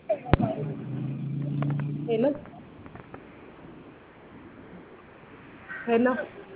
ሄሎ ሄሎ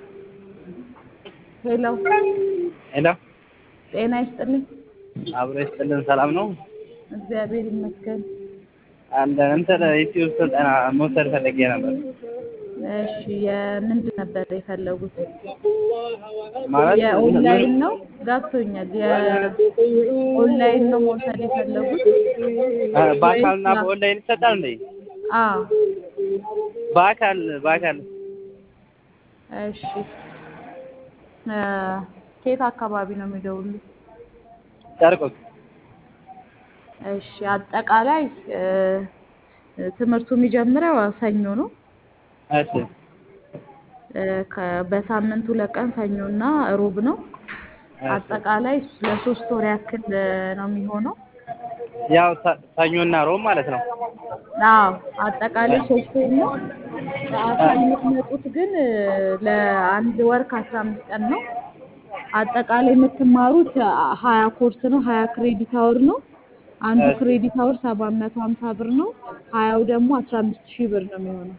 ሄሎ ሄሎ ጤና ይስጥልኝ። አብሮ ይስጥልን። ሰላም ነው? እግዚአብሔር ይመስገን። አንድ እንትን ዩቲዩብ ስልጠና መውሰድ ፈልጌ ነበር። እሺ የምንድን ነበር የፈለጉት? ማለት የኦንላይን ነው? ገብቶኛል። የኦንላይን ነው መውሰድ የፈለጉት? እ በአካልና በኦንላይን ይሰጣል እንዴ? አዎ። በአካል በአካል እሺ እ ከየት አካባቢ ነው የሚደውሉት? ጨርቆስ እሺ አጠቃላይ እ ትምህርቱ የሚጀምረው ሰኞ ነው። እሺ እ ከ- በሳምንት ሁለት ቀን ሰኞና ሮብ ነው። አጠቃላይ ለሶስት ወር ያክል እ ነው የሚሆነው። ያው ሰ- ሰኞና ሮብ ማለት ነው። አዎ አጠቃላይ ሶስት ወር ነው። በአካል የምትመጡት ግን እ ለአንድ ወር ከአስራ አምስት ቀን ነው። አጠቃላይ የምትማሩት አ- ሀያ ኮርስ ነው። ሀያ ክሬዲት አወር ነው። አንዱ እሺ። ክሬዲት አወር ሰባት መቶ ሀምሳ ብር ነው። ሀያው ደግሞ አስራ አምስት ሺህ ብር ነው የሚሆነው።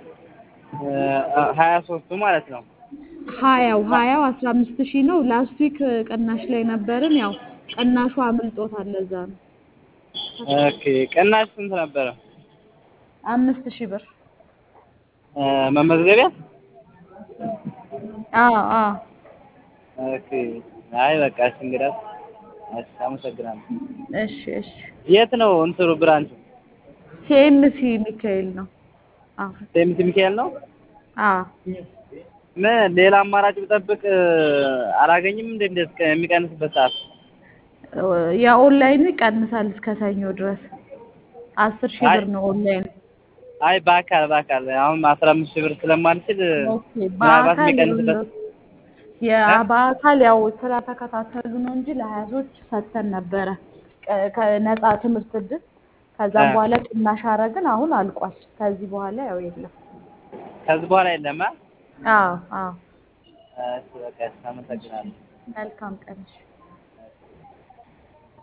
እ ሀያ ሶስቱ ማለት ነው። ሀያው ሀያው አስራ አምስት ሺህ ነው። ላስት ዊክ ቅናሽ ላይ ነበርን። ያው ቅናሹ አምልጦታል። ለዛ ነው ኦኬ ቅናሽ ስንት ነበረ? አምስት ሺህ ብር። እ መመዝገቢያ? አዎ አዎ ኦኬ አይ በቃ እሺ እንግዲያስ እሺ አመሰግናለሁ። እሺ እሺ የት ነው እንትኑ ብራንቹ? ሲኤምሲ ሚካኤል ነው። አዎ ሴምት ሚካኤል ነው? አዎ ምን ሌላ አማራጭ ብጠብቅ እ አላገኝም እንዴ እንደ እስከ የሚቀንስበት ሰዓት? የኦንላይኑ ይቀንሳል እስከ ሰኞ ድረስ አስር ሺህ አይ- ብር ነው ኦንላይን። አይ በአካል በአካል አሁን አስራ አምስት ሺህ ብር ስለማልችል ኦኬ ምናልባት በአካል የሚቀንስበት ያ በአካል ያው ስራ ተከታተሉ ነው እንጂ ለሀያዞች ሰጥተን ነበረ ቀ- ከነፃ ትምህርት እድል። ከዛም እ። በኋላ ቅናሽ አረግን። አሁን አልቋል። ከዚህ በኋላ ያው የለም። ከዚህ በኋላ የለም አ አዎ አዎ እሺ በቃ እሺ አመሰግናለሁ። መልካም ቀን። እሺ።